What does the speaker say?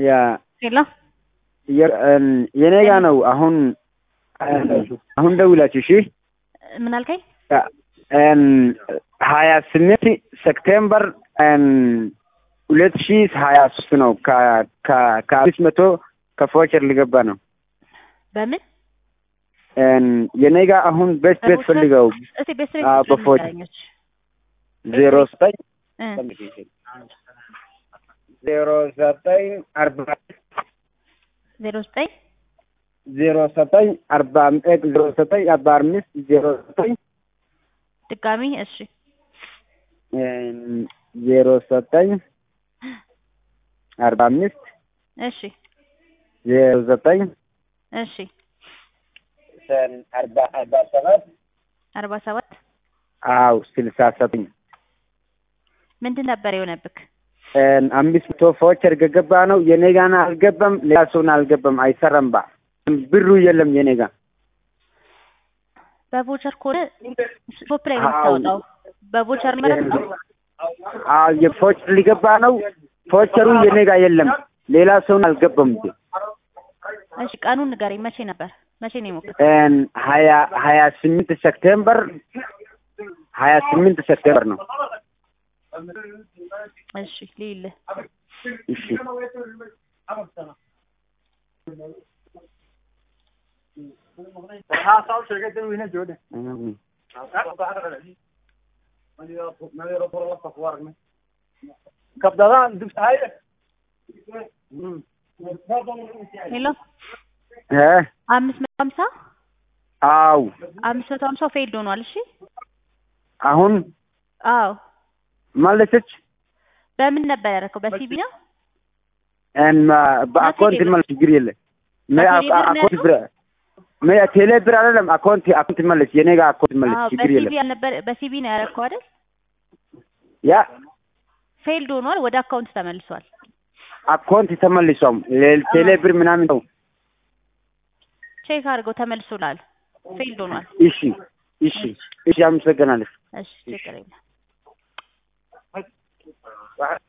ያ ሄሎ የ- እም፣ የኔ ጋ ነው አሁን አሁን ደውላችሁ እሺ ምን አልከኝ? እም፣ ሀያ ስምንት ሴፕቴምበር እም፣ ሁለት ሺ ሀያ ሶስት ነው ከ- ከ- ከአምስት መቶ ከፎቸር ሊገባ ነው በምን እም፣ የኔ ጋ አሁን ቤት ቤት በቦቸር? ፈልገው እስቲ ቤት አዎ፣ ቤት በፎቸር። ንገረኞች ዜሮ ዘጠኝ እ ዜሮ ዘጠኝ አርባ ዜሮ ዘጠኝ ዜሮ ዘጠኝ አርባ አምስት ዜሮ ዘጠኝ አርባ አምስት ዜሮ ዘጠኝ ድጋሚ እሺ እም፣ ዜሮ ዘጠኝ አርባ አምስት እሺ ዜሮ ዘጠኝ እሺ አርባ አርባ ሰባት አርባ ሰባት አው ስልሳ ዘጠኝ ምንድን ነበር የሆነብክ? እም፣ አምስት መቶ ፎቸር ገገባ ነው የኔ ጋና አልገባም። ሌላ ሰውን አልገባም። አይሰራም ባ ብሩ የለም የኔ ጋ በቮቸር ከሆነ ሾፕ ላይ ነው አዎ። የምታወጣው። በቮቸር ነው ማለት ነው። አዎ የፎቸር ሊገባ ነው። ፎቸሩ የኔ ጋ የለም። ሌላ ሰውን አልገባም እንዴ እሺ ቀኑን ንገረኝ። መቼ ነበር? መቼ ነው የሞከርከው? እም፣ ሀያ ሀያ ስምንት ሴፕቴምበር ሀያ ስምንት ሴፕቴምበር ነው። እሺ ልይልህ። እሺ ሄሎ እ አምስት መቶ ሀምሳ አው አምስት መቶ ሀምሳ ፌልድ ሆኗል። እሺ አሁን አዎ መለሰች። በምን ነበር ያደረከው? በሲቢ ነው? እም፣ በአካውንት መለስ ችግር የለም። ነ- በቴሌ ብር ነው አካውንት ያለው? ብር ነ- ቴሌ ብር አይደለም አካውንት አካውንት መለስ የኔ ጋር አካውንት መለስ አዎ ችግር በሲቢ የለም። ያልነበር በሲቢ ነው ያደረከው አይደል? ያ ፌልድ ሆኗል። ወደ አካውንት ተመልሷል። አካውንት ተመልሷም ሌ- ቴሌ ብር ምናምን ነው። ቼክ አድርገው ተመልሶላል። ፌልድ ሆኗል። እሺ እሺ እሺ፣ አመሰግናለሁ። እሺ ችግር የለም።